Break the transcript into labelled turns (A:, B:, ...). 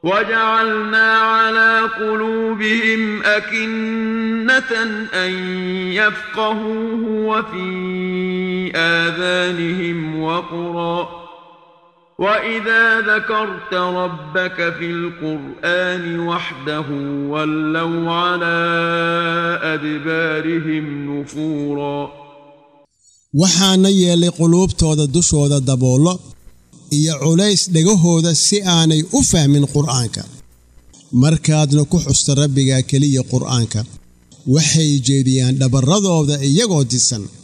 A: وجعلنا على قلوبهم أكنة أن يفقهوه وفي آذانهم وقرا وإذا ذكرت ربك في القرآن وحده ولوا على أدبارهم نفورا
B: waxaana yeelay quluubtooda dushooda daboollo iyo culays dhegahooda si aanay u fahmin qur'aanka markaadna ku xusta rabbigaa keliya qur'aanka waxay jeediyaan dhabarradooda iyagoo disan